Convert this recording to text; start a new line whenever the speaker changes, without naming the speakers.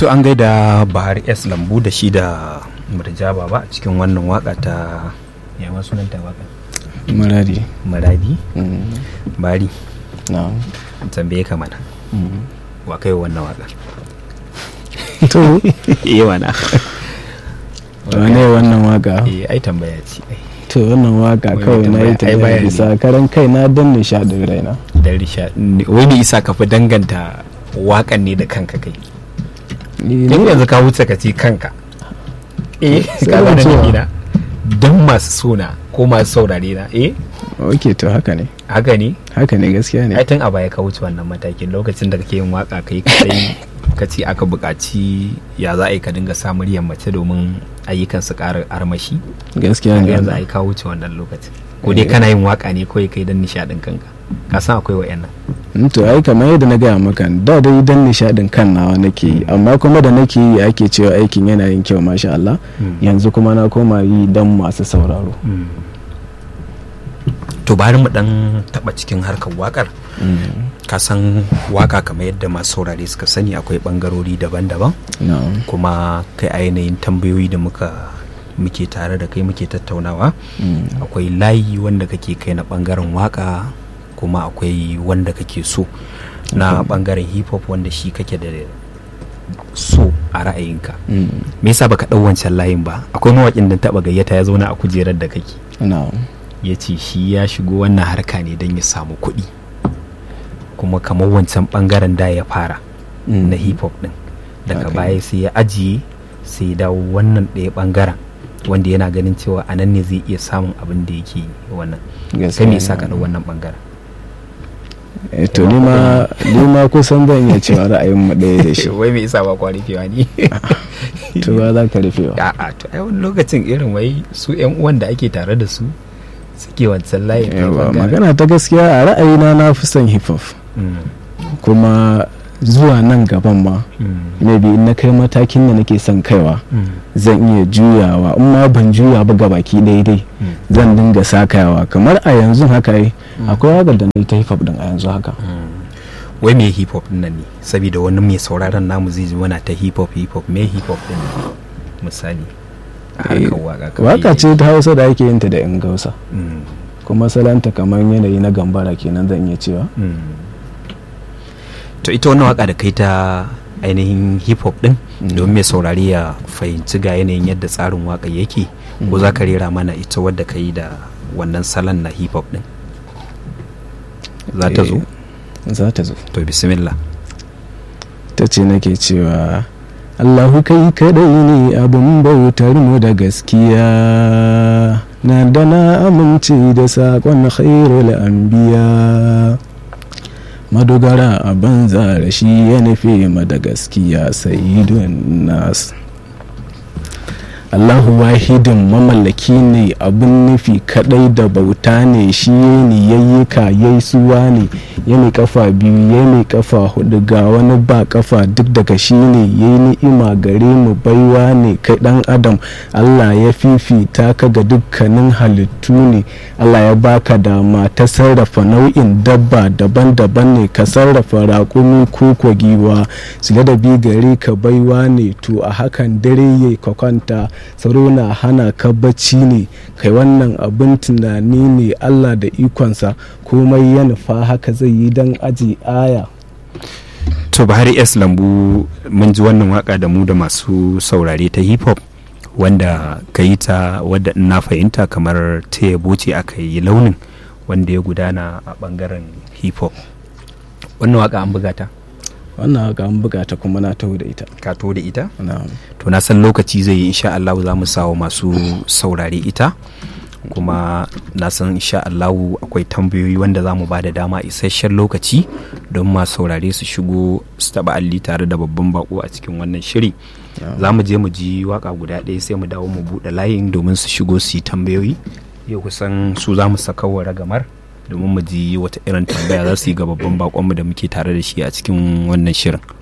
su an gaida bahar s lambu da shi da murjaba ba cikin wannan waka ta yawan sunanta waka
maradi
maradi bari
na
tambaye ka mana wa kai wannan waka
to
iya mana
wane wannan waka
eh ai tambaya ce ai
to wannan waka
Wai
kawai na yi
tambaya, ai
ta
bayani.
bisa karan kai na dan nishadin raina
dan risha wani isa ka fi danganta wakan ne da kanka kai
Ni-
tun
ni-
yanzu ka wuce ka ce kanka eh
Sai
ka
ban
gane
cewa.
gida dan masu suna ko masu saurare na eh
ok to haka ne
haka ne
haka ne gaskiya ne
ai tun a baya ka wuce wannan matakin lokacin da kake yin waka kai kadai ka ce aka buƙaci ya za a yi ka dinga sa muryar mace domin ayyukan su ƙara armashi
gaskiya
Kaga
ne
yanzu ai ka wuce wannan lokacin ko dai kana yin waka ne kawai kai don nishaɗin kanka ka san akwai wa'annan
Mm, to ai kamar yadda na gaya maka da dai dan nishadin kan nawa nake yi amma kuma da nake yi ake cewa aikin yana yin kyau masha Allah yanzu kuma na koma yi dan masu sauraro
to bari mu dan taba cikin harkar wakar ka san waka kamar yadda masu saurare suka sani akwai bangarori daban-daban
na'am
kuma kai a yanayin tambayoyi da muka muke tare da kai muke tattaunawa
Mm.
akwai layi wanda kake kai na bangaren waka kuma akwai wanda kake so na bangaren hip hop wanda shi kake da so a ra'ayinka
Mm.
me yasa baka dau wancan layin ba akwai mawakin da taba gayyata ya zauna a kujerar da kake
na'am
ya ce shi ya shigo wannan harka ne don ya samu kuɗi kuma kamar wancan bangaren da ya fara
Mm.
na hip hop din daga
Okay.
baya sai ya ajiye sai ya dawo wannan ɗaya bangaren wanda yana ganin cewa a nan ne zai iya samun abin da yake yi wannan kai
gaskiya
me yasa
ne.
ka ɗau wannan bangaren
Eh, to ni ma ni ma kusan zan iya cewa ra'ayin mu ɗaya da shi
wai me yasa ba kwa rufewa ne
to ba za ka rufewa
a'a to ai wani lokacin irin wai su yan uwan da ake tare da su suke wancan layin ɗaya
Yawa,
bangaren.
magana ta gaskiya a ra'ayina na fi son hip hop
Mm,
kuma zuwa nan gaban ma
mm,
maybe in na kai matakin da nake son kaiwa
mm,
zan iya juyawa in ma ban juya ba gabaki daidai
mm,
zan dinga sakayawa kamar a yanzu haka yi akwai wakar da na yi ta hip hop din a yanzu haka
mm. wai me hip hop din nan ne saboda wani mai sauraron namu zai ji wana ta hip hop hip hop me hip hop din nan? misali a harkar waka kamar
waka
yadda-
ce ta hausa da ake yin ta da yan gausa
Mm,
kuma salanta kamar yanayi na gambara kenan zan iya cewa
mm. to ita wannan waka da kai ta ainihin hip hop din
Mm.
domin mai saurari ya fahimci ga yanayin yadda tsarin waka yake ko za ka rera mana ita wadda ka yi da wannan salon na hip hop din za ta zo
Eh, za ta zo
to bismillah
ta ce nake cewa Allahu kai kadai ne abin bautar mu da gaskiya na da na amince da saƙon khairul anbiya madogara a banza da shi ya nufi ma da gaskiya sayyidun nas Allahu wahidin mamallaki ne abin nufi kadai da bauta ne shi ne yayyuka yayi suwa ne ya mai kafa biyu ya mai kafa hudu ga wani ba kafa duk daga shi ne ya yi ni'ima gare mu baiwa ne kai dan adam Allah ya fifita ka ga dukkanin halittu ne Allah ya baka dama ta sarrafa nau'in dabba daban-daban ne ka sarrafa raƙumi ko giwa su da bi gare ka baiwa ne to a hakan dare ya ka kwanta tsaro na hana ka bacci ne kai wannan abin tunani ne Allah da ikonsa komai ya nufa haka zai yi don aji aya
to bahari s lambu mun ji wannan waka da mu da masu saurare ta hip hop wanda ka yi ta wadda in na fahimta kamar ta yabo ce aka yi launin wanda ya gudana a bangaren hip hop wannan waka an buga ta
wannan haka an buga ta kuma na taho da ita
ka to da ita
na'am
to na san lokaci zai yi insha Allah za mu sawa masu saurare ita kuma na san insha Allah akwai tambayoyi wanda za mu ba da dama isasshen lokaci don masu saurare su shigo su taba alli tare da babban bako a cikin wannan shiri za mu je mu ji waka guda ɗaya sai mu dawo mu buɗe layin domin su shigo su yi tambayoyi yau kusan su za mu saka wa ragamar domin mu ji wata irin tambaya za su yi ga babban bakonmu da muke tare da shi a cikin wannan shirin